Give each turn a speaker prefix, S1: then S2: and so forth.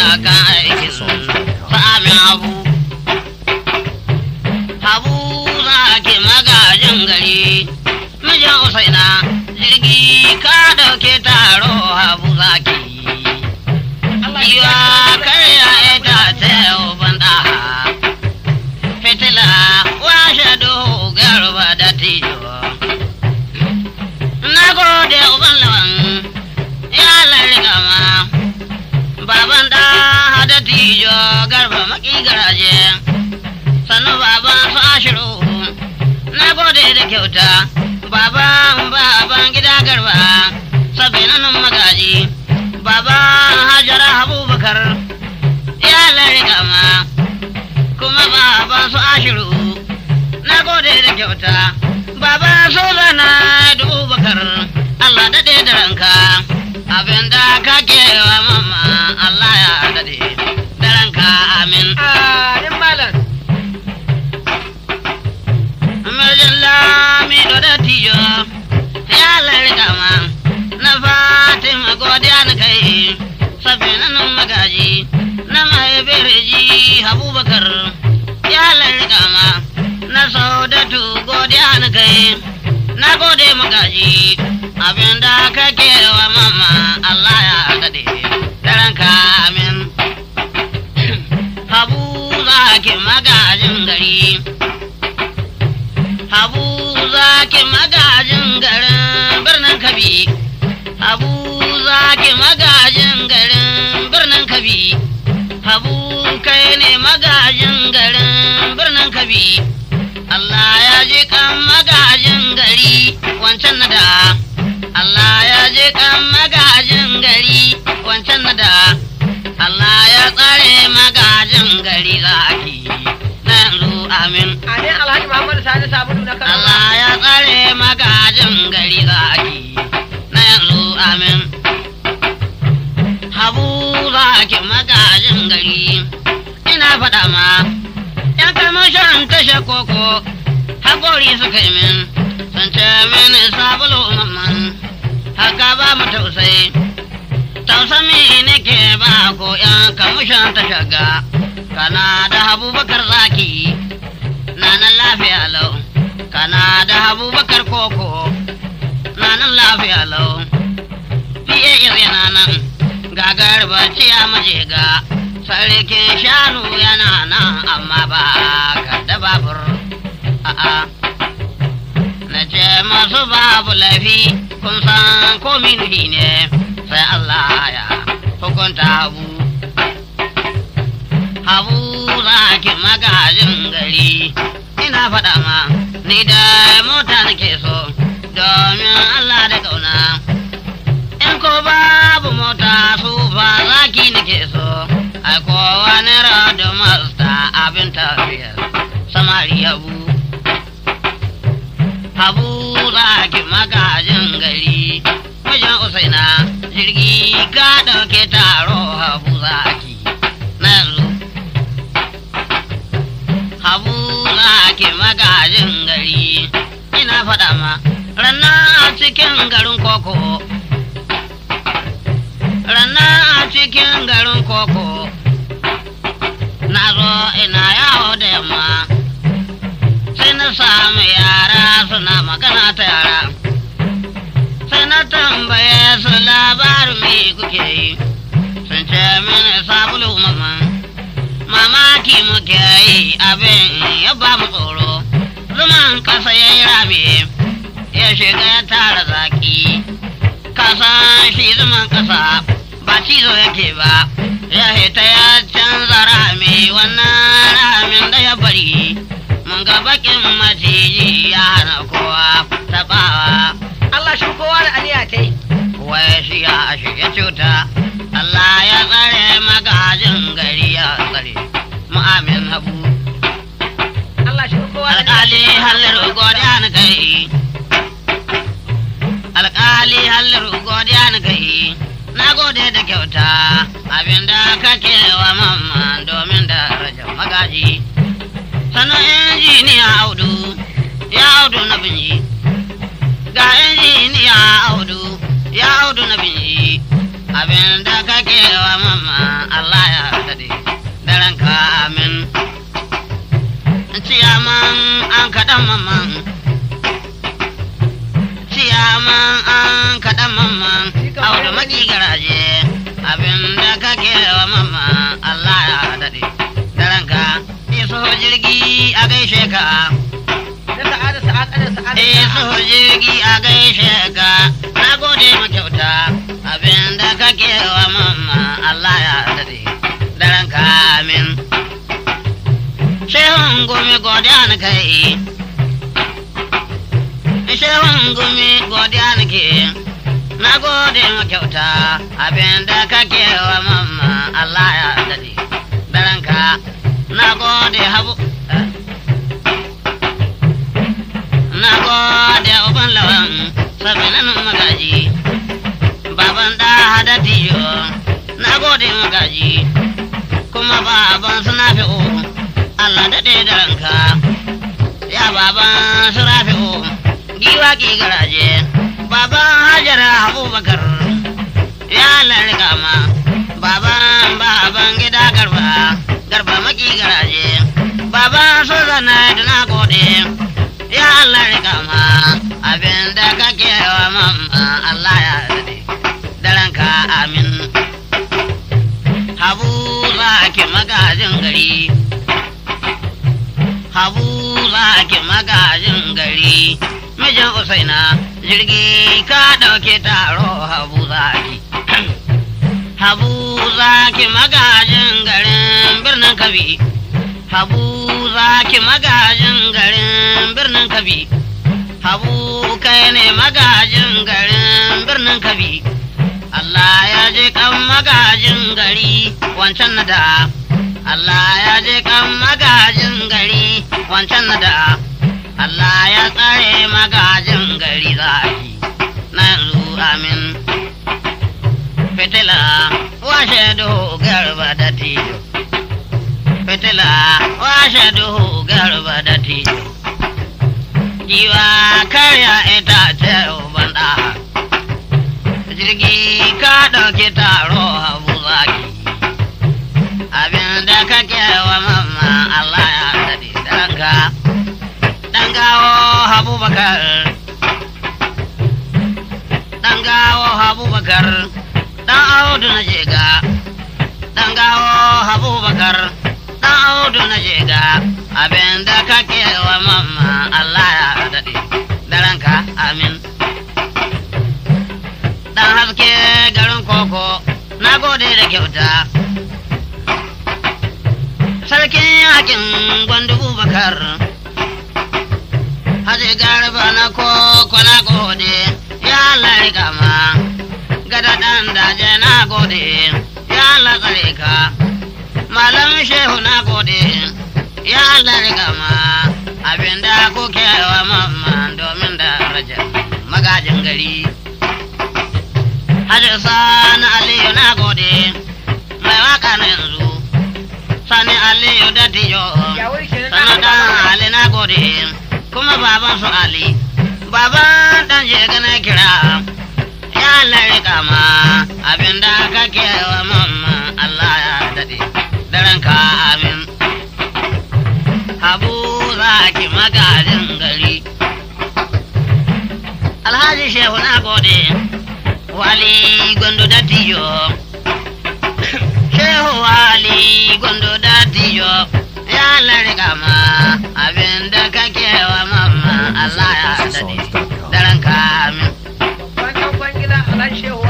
S1: kan aikin sa'amin habu habu zaki magajin gari mijin usaina jirgi ka dauke taro habu zaki yiwa karya ita ce banda fitila washe duhu garba da tijo na gode uban lawan ya lalriga ma baban da hada tijo garba maki garaje sannu baban su ashiru na gode da kyauta baban baban gida garba sabinan magaji baban hajara abubakar ya lalriga ma kuma baban su ashiru na gode da kyauta baba so zana dubu bakar Allah daɗe da ranka abin da ka wa mama Allah ya daɗe da ranka amin
S2: Amin malam.
S1: Amarjin lami da tijo ya lalriga ma na fatima godiya na kai sabbin nan magaji na mahaifiyar ji abubakar ya lalriga ma na saudatu godiya na kai na gode magaji abinda kake wa mama Allah ya daɗe daranka amin habu zaki magajin gari habu zaki magajin garin birnin kabi habu zaki magajin garin birnin kabi habu kai ne magajin garin birnin kabi Allah ya je kan magajin gari wancan na da Allah ya je kan magajin gari wancan na da Allah ya tsare magajin gari zaki na yanzu amin
S2: Amin Alhaji Muhammad Sani Sabulu na Kano.
S1: Allah ya tsare magajin gari zaki na yanzu amin Habu zaki magajin gari ina faɗa ma ‘yan kamashin tashe koko haƙori suka yi min sun ce mini sabulu mamman haka ba mu tausayi tausami nake ba ko ‘yan kamashin tashe ga kana da abubakar zaki na nan lafiya lau kana da abubakar koko na nan lafiya lau fiye yana nan gagar bacci ya maje ga sarkin shanu yana nan amma ba ka da babur a'a na ce masu babu laifi kun san ko minuhi ne sai Allah ya hukunta habu habu zaki magajin gari ina faɗa ma ni da mota nake so domin Allah da ƙauna in ko babu mota su ba zaki nake so ai ko wani rado masta abin tafiyar samari habu habu zaki magajin gari wajen usaina jirgi ka ɗauke taro habu zaki na yanzu habu zaki magajin gari ina faɗa ma ranna a cikin garin koko ranna a cikin garin koko na zo ina yawo da yamma sai na samu yara suna magana ta yara sai na tambaye su labarin me kuke yi sun ce mini sabulu mama mamaki muke yi abin ya ba mu tsoro zuman kasa ya yi rame ya shiga ya tara zaki kasan shi zuman kasa ba cizo yake ba ya hita ya canza rami wannan ramin da ya bari mun ga bakin maciji ya hana kowa tabawa
S2: Allah shi kowa da aniya ta yi.
S1: wai shi ya shige cuta Allah ya tsare magajin gari ya tsare mu'amin habu
S2: Allah shi kowa da
S1: alƙali hallar godiya na kai alƙali hallar godiya na kai na gode da kyauta abinda kake wa mamma domin da rajar magaji sannan injiniya audu ya audu na binji ga injiniya audu ya audu na binji abinda kake wa mamma Allah ya amin ciyaman an kaɗan mamman ciyaman an kaɗan mamman audu maki garaje abin da kake wa mamman Allah ya daɗe daranka iso jirgi a gaishe ka
S2: Na sa'ada sa'ada sa'ada.
S1: iso jirgi a gaishe ka na gode ma kyauta abin da kake wa mamman Allah ya daɗe daranka amin Shehun gumi godiya na kai Shehun gumi godiya na ke Na gode ma kyauta abin da kake wa mamma Allah ya daɗe Daranka na gode habu eh? Na gode uban lawan sabinan magaji Baban da hada tiyo na gode magaji kuma baban suna fi'o Allah daɗe da ranka ya baban su rafi'u giwa ki garaje baban hajara abubakar ya larga ma baban baban gida garba garba maki garaje baban su zana da na gode ya Allah riga ma abin da kake wa mamma Allah ya daɗe da ranka amin habu zaki magajin gari habu zaki magajin gari mijin usaina jirgi ka ɗauke taro habu zaki habu zaki magajin garin birnin kabi habu zaki magajin garin birnin kabi habu kai ne magajin garin birnin kabi Allah ya je kan magajin gari wancan na da Allah ya je kan magajin gari wancan na da Allah ya tsare magajin gari zaki na yanzu amin fitila washe duhu garba da tijo fitila washe duhu garba da tijo giwa karya itace banda jirgi ka ɗauki taro habu zaki abin da kake wa mamma Allah ya daɗe daranka ɗan gawo habu bakar ɗan gawo habu bakar ɗan audu na jega ɗan gawo habu bakar ɗan audu na jega abin da kake wa mamma Allah ya daɗe daranka amin dan haske garin koko na gode da kyauta sarkin yakin gwandu bakar haji garba na koko na gode ya larika ma gada dan daje na gode ya latsare ka malam shehu na gode ya larika ma abinda kuke wa mamman domin da raja magajin gari Hajji Sani Aliyu na gode, mai waka na yanzu, Sani Aliyu da Tijo,
S2: Ya wuri kenan
S1: Sani
S2: na
S1: dan Ali na gode, kuma baban su Ali, baban dan je na kira, ya larika ma abinda kake wa mamma Allah ya daɗe, daren ka amin. Habu zaki magajin gari. Alhaji Shehu na gode. wali gondo datijo shehu wali gondo datijo ya larga ma abin da kake wa mamma Allah ya dade daren kamin
S2: Babban ɗan kwangila Alhaji Shehu